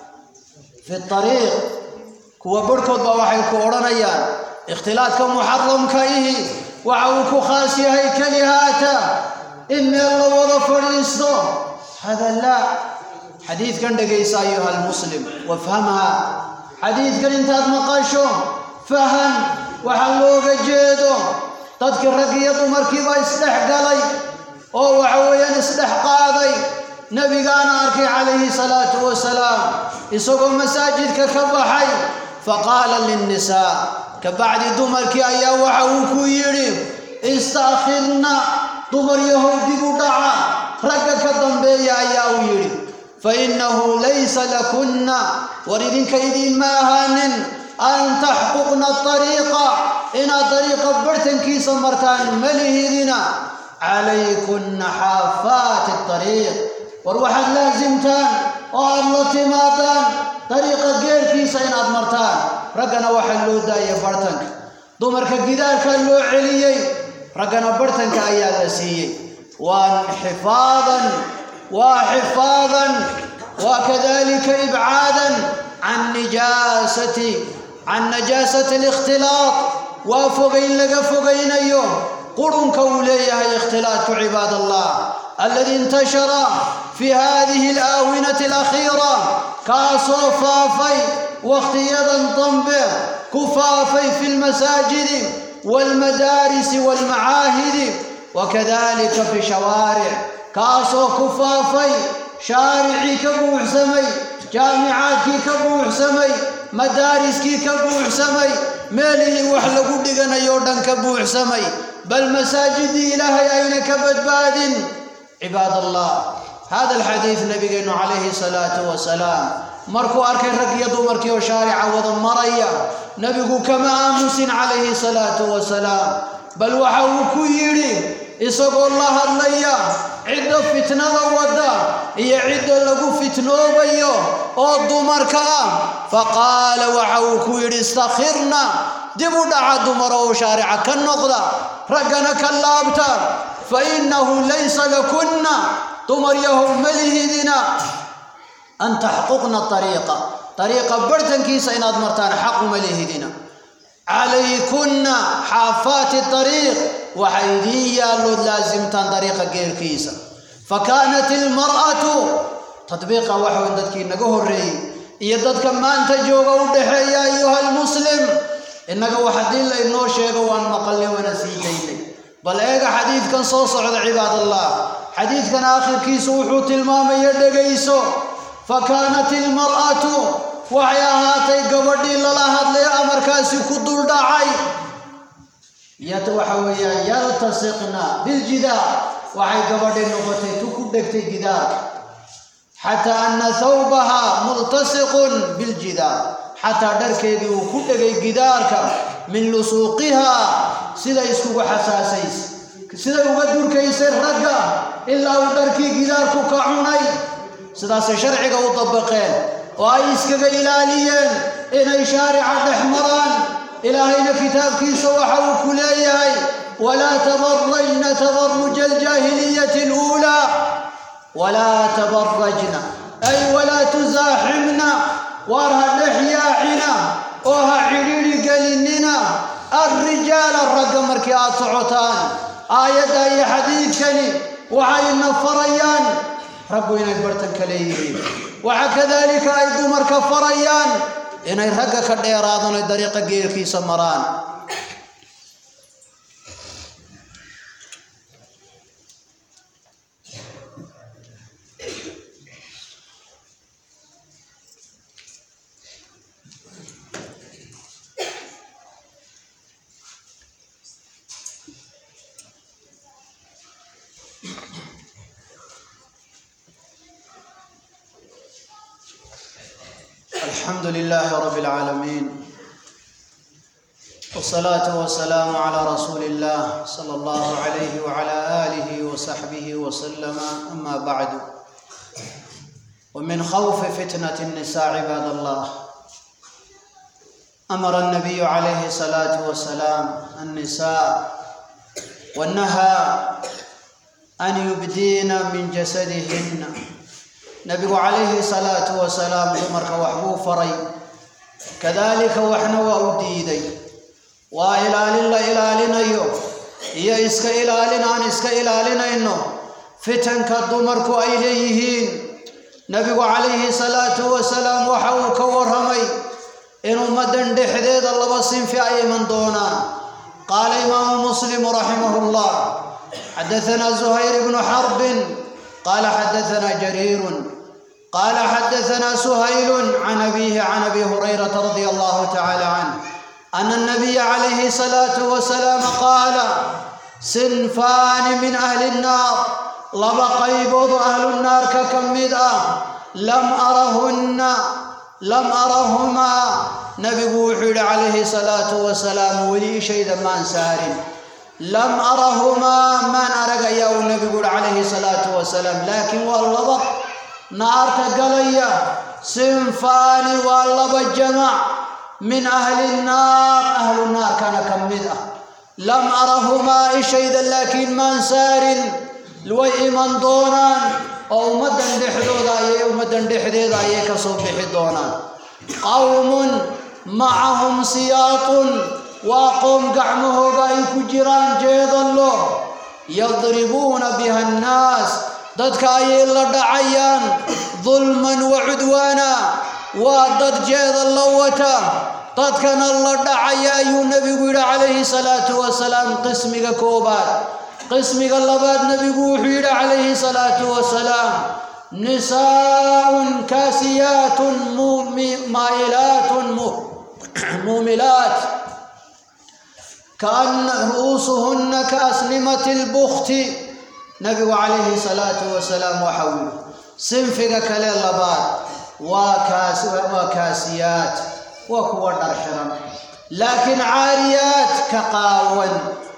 fi ariiq kuwa barhkood baa waxay ku odhanayaan ikhtilaadka muxaramka ihi waxa uu ku khaas yahay kelihaata in meel la wada fadhiisto hada laa xadiidkan dhegaysa ayuha almuslim wafhamha xadiidkan intaad maqasho fahan waxa looga jeedo dadkii rag iyo dumarkiiba isdhex galay oo waxa weeyaan isdhex qaaday nebigaana arkay calayhi salaatu wasalaam isagoo masaajidka ka baxay faqaala linnisaa kabacdi dumarkii ayaa waxa uu ku yidhi istaakhirna dumar yahow dib u dhaca ragga ka dambeeya ayaa uu yidhi fa innahu laysa lakunna war idinka idiinma ahaanin an taxquqna ariiqa inaad dariiqa barhtankiisa martaan malihidina calaykunna xaafaati ariiq war waxaad laasimtaan oo aad la timaadaan dariiqa geerkiisa inaad martaan raggana waxaa loo daayay barhtanka dumarka gidaarkaa loo celiyey raggana barhtanka ayaa la siiyey waa xifaadan waa xifaadan waa kadalika ibcaadan can nijaasati can najaasati alikhtilaaq waa fogayn laga fogaynayo qurunka uu leeyahay ikhtilaadku cibaad allah aladi intashara fi hadihi alaawinati alakhiira kaasoo faafay wakhtiyadan dambe ku faafay fi lmasaajidi waalmadaarisi waalmacaahidi wakadalika fi shawaaric kaasoo ku faafay shaaricii ka buuxsamay jaamicaadkii ka buuxsamay madaariskii ka buuxsamay meelihii wax lagu dhiganayo dhan ka buuxsamay bal masaajidii ilaahay ayna ka badbaadin cibaad allah hada alxadiid nabigeenu calayhi salaatu wasalaam markuu arkay rag iyo dumarkii oo shaarica wada maraya nebigu kama aamusin calayhi salaatu wasalaam bal waxa uu ku yidhi isagoo la hadlaya cidda fitnada wadda iyo cidda lagu fitnoobayo oo dumarka ah faqaala waxa uu ku yidhi istakhirna dib u dhaca dumar oo shaarica ka noqda raggana ka laabta fa innahu laysa lakunna dumar yahow malihidina an taxquqna ariiqa ariiqa bartankiisa inaad martaan xaquma lihidina calaykunna xaafaati ariiq waxa idiin yaallood laasimtaan dariiqa geerkiisa fa kaanat ilmar'atu tadbiiqa waxa weyn dadkii naga horreeyey iyo dadka maanta jooga u dhexeeya ayuha almuslim innaga wax haddii laynoo sheego waan maqalnay waana sii daynay bal eega xadiidkan soo socda cibaadallah xadiidkan aakhirkiisu wuxuu tilmaamaya dhegayso fa kaanat ilmar'atu waxay ahaatay gabadhii lala hadlay amarkaasi ku duldhacay yat waxa weeyaan yaltasiqna biljidaar waxay gabadhii noqotay tu ku dhegtay gidaarka xataa ana thawbaha multasiqun biljidaar xataa dharkeedii uu ku dhegay gidaarka min lusuuqihaa siday iskugu xasaasays siday uga durkaysay ragga ilaa uu dharkii gidaarku ka cunay sidaasay sharciga u dabaqeen oo ay iskaga ilaaliyeen inay shaarica dhex maraan ilaahayna kitaabkiisa waxa uu ku leeyahay walaa tabarajna tabaruja aljaahiliyati aluulaa walaa tabarajna ay walaa tusaaxibna waar ha dhex yaacina oo ha cidhiidhi gelinina alrijaala ragga markii aad socotaan aayadda iyo xadiidkani waxayna farayaan raggu inay bartanka leeyihiin waxa kadaalika ay dumarka farayaan inay ragga ka dheeraadaan oy dariiqa geerkiisa maraan الحمد لله رب العالمين والصلاة والسلام على رسول الله صلى الله عليه وعلى آله وصحبه وسلم أما بعد ومن خوف فتنة النساء عباد الله أمر النبي عليه الصلاة والسلام النساء ونهى أن يبدين من جسدهن nabigu calayhi salaatu wasalaam dumarka wax buu faray kadaalika waxna waa u diiday waa ilaalin la ilaalinayo iyo iska ilaalin aan iska ilaalinayno fitanka dumarku ay leeyihiin nabigu calayhi salaatu wasalaam waxa uu ka warramay in ummaddan dhexdeeda laba sinfi ay iman doonaan qaala imaamu muslimu raximahu llah xadaثana zuhayr ibnu xarbin قال حدثنا جرير قال حدثنا سهيل عن أبيه عن أبي هريرة رضي الله تعالى عنه أن النبي عليه الصلاة والسلام قال صنفان من أهل النار لما قيبض أهل النار ككمد لم أرهن لم أرهما نبي وحيد عليه الصلاة والسلام ولي شيء ما سارٍ lam arahumaa maan arag ayaa uu nebigu uhi calayhi salaatu wasalaam laakiin waa laba naarta galaya sinfaani waa laba jamac min ahli nnaar ahlu naarkana ka mid ah lam arahumaa ishayda laakiin maan saarin way iman doonaan oo ummaddan dhexdooda ayay ummaddan dhexdeeda ayay ka soo bixi doonaan qawmun macahum siyaatun waa qoom gacmahooga ay ku jiraan jeedallo yadribuuna biha annaas dadka ayay la dhacayaan dulman wa cudwaana waa dad jeedallo wata dadkana la dhacaya ayuu nebigu yidhi calayhi salaatu wasalaam qismiga koobaad qismiga labaad nebigu wuxuu yidhi calayhi salaatu wasalaam nisaaun kaasiyaatun maa'ilaatun muumilaat كأن رؤوسهن كأسنمة البخت نبي عليه الصلاة والسلام وحول سنفك كلا لباد waa kaas waa kaasiyaad waa kuwa dhar xiran laakiin caariyaad ka qaawan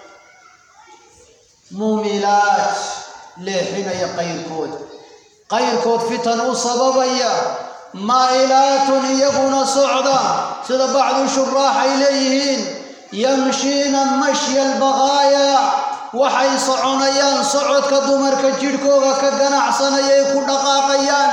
muumilaad leexinaya qayrkood qayrkood fitan u sababaya maa'ilaatun iyaguna socda sida bacdu shuraax ay leeyihiin yamshiina mashya albaqaaya waxay soconayaan socodka dumarka jidhkooga ka ganacsanaya ay ku dhaqaaqayaan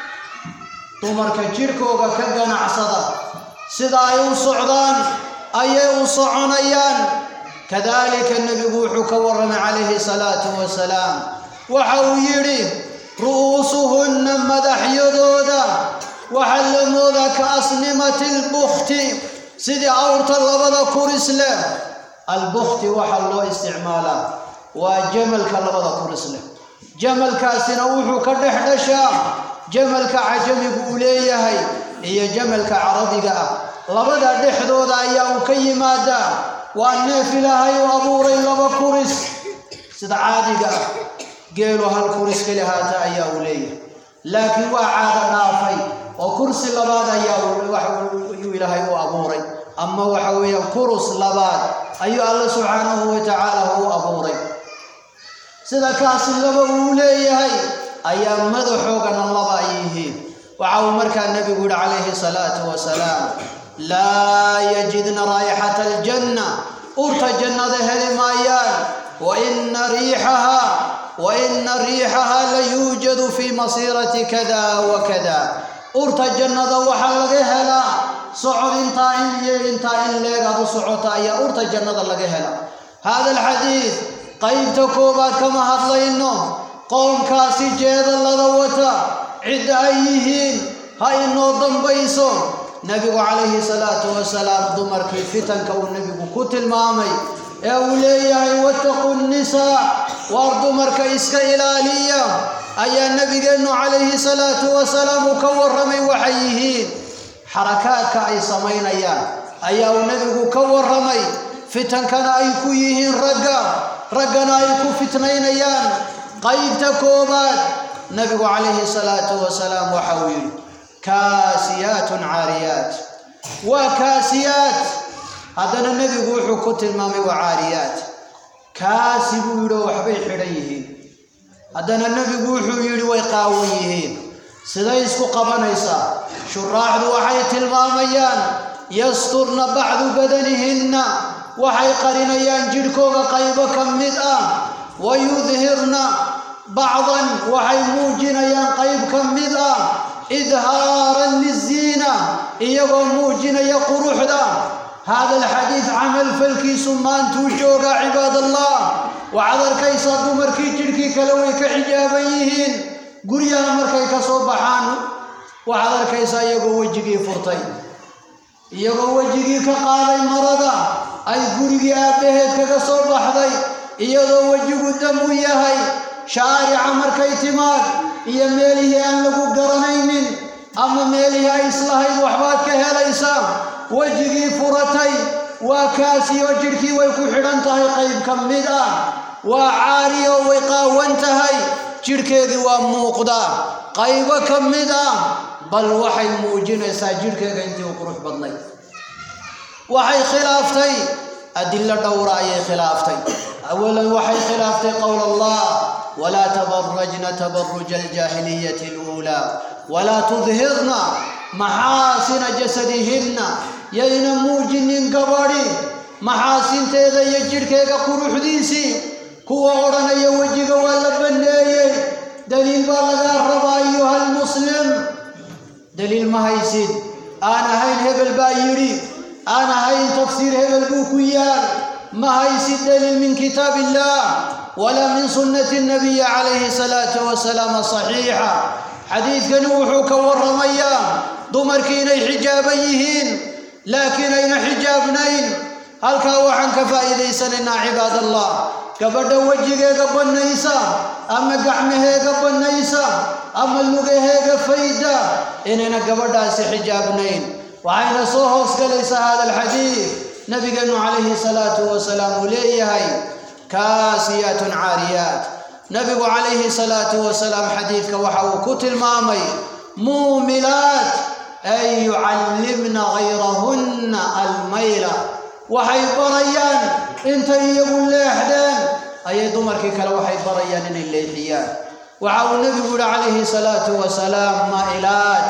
dumarka jidhkooga ka ganacsada sida ay u socdaan ayay u soconayaan kadaalika nebigu wuxuu ka warramay calayhi salaatu wasalaam waxa uu yidhi ru'uusuhunna madaxyadooda waxaa la moodaa ka asnimati lbukhti sidii awrta labada kuris leh albukti waxaa loo isticmaalaa waa jamalka labada kuris leh jamalkaasina wuxuu ka dhex dhashaa jamalka cajamigu uu leeyahay iyo jamalka carabiga ah labada dhexdooda ayaa uu ka yimaadaa waa neef ilaahay u abuuray laba kuris sida caadiga ah geelu hal kuris keli haata ayaa uu leeyahay laakiin waa caado dhaafay oo kursi labaad ayaa ayuu ilaahay u abuuray ama waxa weeyaan kurus labaad ayuu alla subxaanahu wa tacaala u abuuray sida kaasi laba uu leeyahay ayaa madaxoogana laba ay yihiin waxa uu markaa nebigu yihi calayhi salaatu wasalaam laa yajidna raayixata aljanna urta jannada heli maayaan wa ina riixaha wa ina riixaha la yuujadu fii masiirati kada wa kada urta jannada waxaa laga helaa socod intaa in iyo intaa in leegaad u socota ayaa urta jannada laga helaa hada alxadiid qaybta koowaad kama hadlayno qoomkaasi jeedallada wata cid ay yihiin ha inoo dambayso nebigu calayhi salaatu wasalaam dumarkii fitanka uu nebigu ku tilmaamay ee uu leeyahay wattaqu nnisaa waar dumarka iska ilaaliya ayaa nebigeennu calayhi salaatu wasalaam uu ka warramay waxay yihiin xarakaadka ay samaynayaan ayaa uu nebigu ka warramay fitankana ay ku yihiin ragga raggana ay ku fitnaynayaan qaybta koobaad nebigu calayhi salaatu wasalaam waxa uu yidhi kaasiyaatun caariyaat waa kaasiyaat haddana nebigu wuxuu ku tilmaamay waa caariyaat kaasi buu yidhi oo waxbay xidhan yihiin haddana nebigu wuxuu yidhi way qaawan yihiin siday isku qabanaysaa shuraaxdu waxay tilmaamayaan yasturna bacdu badanihinna waxay qarinayaan jidhkooga qaybo ka mid ah wa yudhirna bacdan waxay muujinayaan qayb ka mid ah idhaaran liziina iyagoo muujinaya quruxda hada alxadiid camal falkiisu maantuu joogaa cibaadallah waxaad arkaysaa dumarkii jidhkii kale way ka xijaaban yihiin guryaha markay ka soo baxaan waxaad arkaysaa iyagoo wejigii furtay iyagoo wejigii ka qaaday marada ay gurigii aabbaheed kaga soo baxday iyadoo wejigu dam u yahay shaarica markay timaad iyo meelihii aan lagu garanaynin ama meelihii ay islahayd waxbaad ka helaysaa wejigii furatay waa kaasiyo jidhkii way ku xidhan tahay qayb ka mid ah waa caariyo way qaawan tahay jidhkeedii waa muuqdaa qaybo ka mid ah bal waxay muujinaysaa jidhkeega intii u qurux badnay waxay khilaaftay adillo dhowra ayay khilaaftay awalan waxay khilaaftay qowl allah walaa tabarajna tabaruja aljaahiliyati aluulaa walaa tudhirna maxaasina jasadihinna yayna muujinin gabadhi maxaasinteeda iyo jidhkeega quruxdiisii kuwa odhanaya wejiga waa la banneeyey daliil baa lagaa rabaa ayuha almuslim daliil ma haysid aan ahayn hebel baa yidhi aan ahayn tafsiir hebel buu ku yaal ma haysid daliil min kitaab illah walaa min sunnati nabiyi calayhi salaatu wasalaam saxiixa xadiidkani wuxuu ka warramayaa dumarkii inay xijaaban yihiin laakiin ayna xijaabnayn halkaa waxaan ka faa'iidaysanaynaa cibaadallah gabadha wejigeega bannaysa ama gacmaheega bannaysa ama lugaheega fayda inayna gabadhaasi xijaabnayn waxayna soo hoosgalaysaa hada alxadiid nabigeennu calayhi salaatu wasalaam uu leeyahay kaasiyaatun caariyaat nabigu calayhi salaatu wasalaam xadiidka waxa uu ku tilmaamay muumilaat ay yucallimna gayrahunna almayla waxay barayaan intay iyagu leexdeen ayay dumarkii kale waxay barayaan inay leexiyaan waxa uu nebigu yihi calayhi salaatu wasalaam maa'ilaat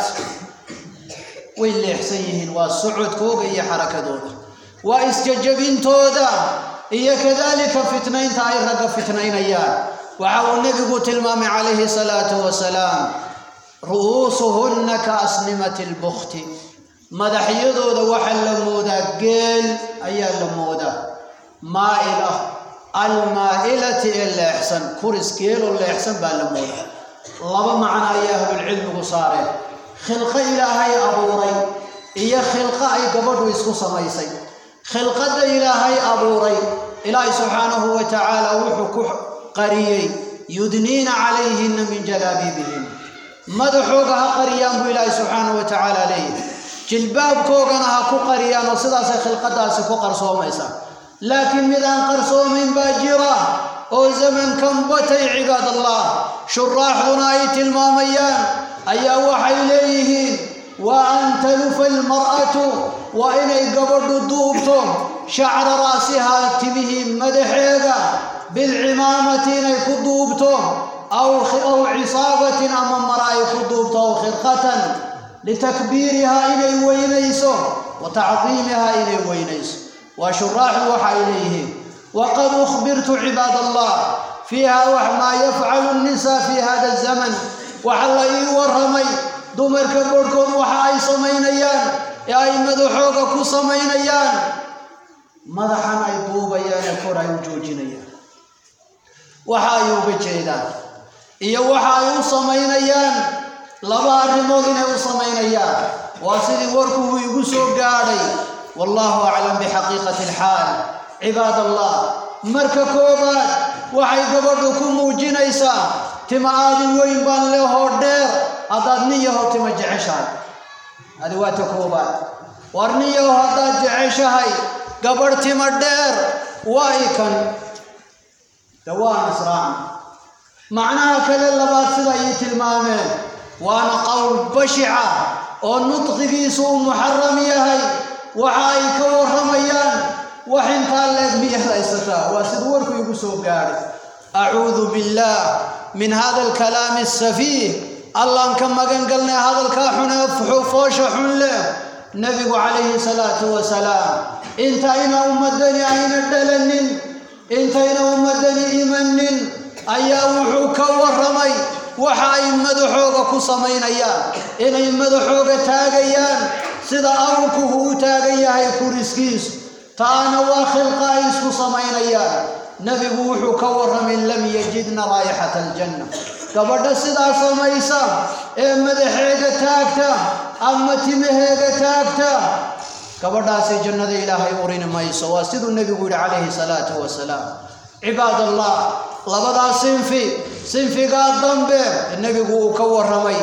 way leexsan yihiin waa socodkooga iyo xarakadooda waa isjajabintooda iyo kadalika fitnaynta ay ragga fitnaynayaan waxa uu nebigu tilmaamay calayhi salaatu wasalaam ru'uusuhunna ka asnimati lbukti madaxyadooda waxaa la moodaa geel ayaa la moodaa maa'il ah almaa'ilati ee leexsan kuris geeloo leexsan baa la moodaa laba macno ayay ahlulcilmigu saareen khilqo ilaahay abuuray iyo khilqo ay gabadhu isku samaysay khilqadda ilaahay abuuray ilaahay subxaanahu wa tacaala wuxuu ku qariyey yudniina calayhinna min jalaabiibihim madaxooga ha qariyaan buu ilaahay subxaanahu wa tacaala leeyahy jilbaabkoogana ha ku qariyaan oo sidaasay khilqadaasi ku qarsoomaysaa laakiin mid aan qarsoomayn baa jira oo zamankan batay cibaad allah shuraaxduna ay tilmaamayaan ayaa waxay leeyihiin wa an talufa almar'atu waa inay gabadhu duubto shacra ra'sihaa timihii madaxeega bilcimaamati inay ku duubto aw aw cisaabatin ama mara ay ku duubto aw khirqatan litakbiirihaa inay weynayso wa tacdiimihaa inay weynayso waa shuraaxdu waxa ay leeyihiin waqad ukhbirtu cibaad allah fiiha wax maa yafcalu nnisaa fi hada zaman waxa la ii warramay dumarka barhkood waxa ay samaynayaan ee ay madaxooga ku samaynayaan madaxan ay duubayaan ee kor ay u joojinayaan waxa ay uga jeedaan iyo waxa ay u samaynayaan laba arrimood inay u samaynayaan waa sidii warkuu igu soo gaadhay wallahu aclam bixaqiiqati alxaal cibaad allah marka koobaad waxay gabadhu ku muujinaysaa tima aadi weyn baan leehoo dheer haddaad nin yaho tima jeceshahay adi waa ta koobaad war nin yaho haddaad jeceshahay gabadh tima dheer waa ikan de waa nasraacan macnaha kale labaad sida ay tilmaameen waana qowl bashica oo nudqigiisu uu muxaram yahay waxa ay ka warramayaan wax intaa leeg miyaad haysataa waa sida warku igu soo gaadhay acuudu billaah min hada alkalaami asafiih allaan ka magan galnay hadalkaa xunee foosha xun leh nebigu calayhi salaatu wasalaam intayna ummadani ayna dhalanin intayna ummadani imanin ayaa wuxuu ka warramay waxa ay madaxooga ku samaynayaan inay madaxooga taagayaan sida awrkuhu u taagan yahay kuriskiisu taana waa khilqa ay isku samaynayaan nebigu wuxuu ka warramay lam yajidna raayixata aljanna gabadha sidaa samaysa ee madaxeega taagta ama timaheega taagta gabadhaasi jannada ilaahay urini mayso waa siduu nebigu yidhi calayhi salaatu wasalaam cibaad allah labadaa sinfi sinfigaa dambe nebigu uu ka warramay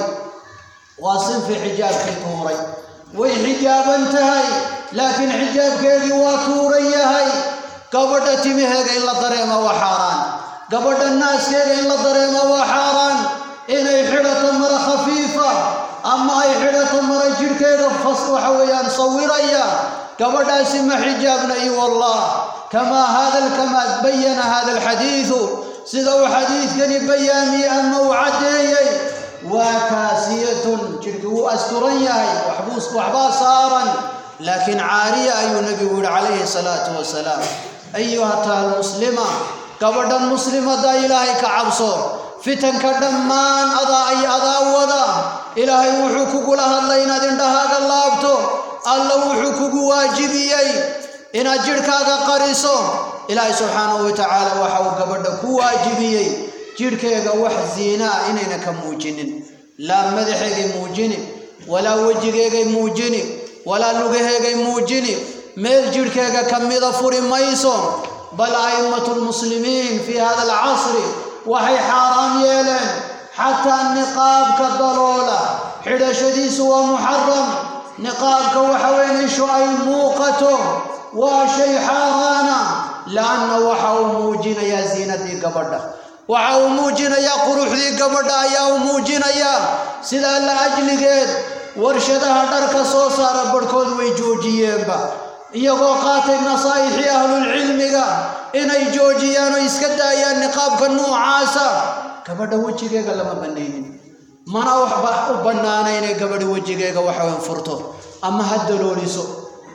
waa sinfi xijaabkii tuuray way xijaaban tahay laakiin xijaabkeedii waa tuuran yahay gabadha timaheega in la dareema waa xaaraan gabadha naaskeega in la dareema waa xaaraan inay xidhato mara khafiifa ama ay xidhato mara jidhkeeda fas waxa weeyaan sawiraya gabadhaasi ma xijaabna iyo wallah kamaa hada kamaa bayana hada alxadiidu sida uu xadiidkani bayaamiyey ama uu caddeeyey waa kaasiyatun jidhkii wuu asturan yahay waxbaa saaran laakiin caariya ayuu nebigu yihi calayhi salaatu wasalaam ayuhata almuslima gabadhan muslimadda ilaahay ka cabso fitanka dhammaan adaa ay adaa wada ilaahay wuxuu kugula hadlay inaad indhahaaga laabto alla wuxuu kugu waajibiyey inaad jidhkaaga qariso ilaahay subxaanahu watacaala waxa uu gabadha ku waajibiyey jidhkeega wax ziina ah inayna ka muujinin laa madaxeegay muujini walaa wejigeegay muujini walaa lugaheegay muujini meel jidhkeega ka mida furi mayso bal a'immatu lmuslimiin fii hada alcasri waxay xaaraam yeeleen xataa niqaabka daloola xidhashadiisu waa muxaram niqaabka waxa weyn ishu ay muuqato waa shay xaaraana laanna waxa uu muujinayaa ziinadii gabadha waxa uu muujinayaa quruxdii gabadha ayaa uu muujinayaa sidaa la ajligeed warshadaha dharka soo saara barhkood way joojiyeenba iyagoo qaatay nasaa'ixii ahlulcilmiga inay joojiyaan oo iska daayaan niqaabka noocaasa gabadha wejigeega lama banaynin mana waxba u bannaana inay gabadhi wejigeega waxaweyn furto ama ha dalooliso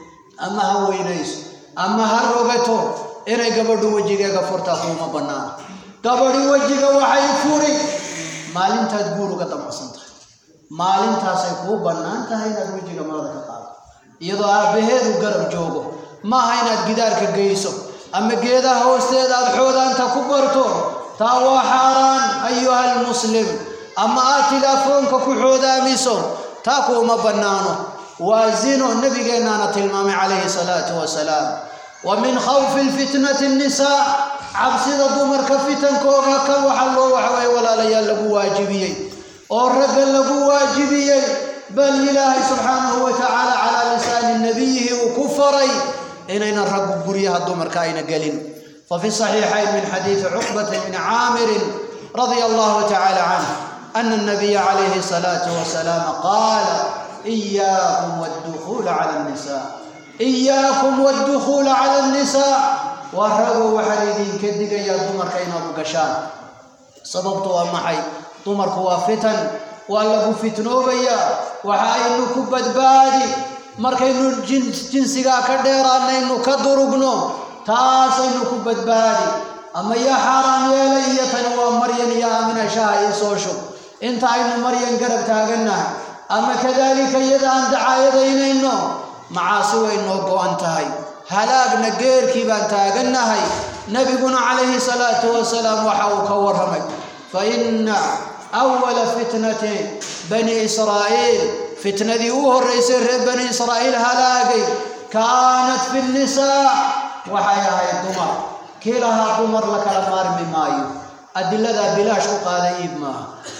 ama ha weynayso ama ha rogato inay gabadhu wejigeega furtaa kuuma bannaana gabadhi wejiga waxay furi maalintaad guur uga damacsan tahay maalintaasay kuu bannaan tahay inaad wejiga marada ka qaado iyadoo aabbaheedu garab joogo maaha inaad gidaarka geyso ama geedaha hoosteeda aad xoodaanta ku barto taa waa xaaraan ayuha almuslim ama aad tilaafoonka ku xoodaamiso taa kuuma bannaano waa zino nabigeennaana tilmaamay calayhi salaatu wasalaam wa min khawfi lfitnati nnisaa cabsida dumarka fitankooga kan waxa loo waxaweye walaalayaal lagu waajibiyey oo ragga lagu waajibiyey bal ilaahay subxaanahu wa tacaala calaa lisaani nabiyihi uu ku faray inaynan raggu guryaha dumarka ayna gelin fafi saxiixayn min xadiidi cuqbata bni caamirin radia allahu tacaala canh ana الnabiya calayhi الsalaatu wasalaam qaala إiyaakum wاddukuula cala الnisa إiyaakum wاddukuula cala الnisaa waa ragow waxaan idinka digayaa dumarka inaad u gashaan sababtu waa maxay dumarku waa fitan waa lagu fitnoobayaa waxa aynu ku badbaadi markaynu jinsigaa ka dheeraanaynu ka durugno taasaynu ku badbaadi ama yaa xaaraan yeelay iyo tani waa maryan iyo aamina shaha ii soo shub inta aynu maryan garab taagannahay ama kadaalika iyada aan dacaayadaynayno macaasi way noo go-an tahay halaagna geerkii baan taagannahay nebiguna calayhi salaatu wasalaam waxa uu ka warramay fa inna awala fitnati bani israa'iil fitnadii u horraysay reer bani israa'iil halaagay kaanat fi nnisaa waxay ahayd dumar kii lahaa dumar la kala maarmi maayo adiladaa bilaash ku qaada iib maaha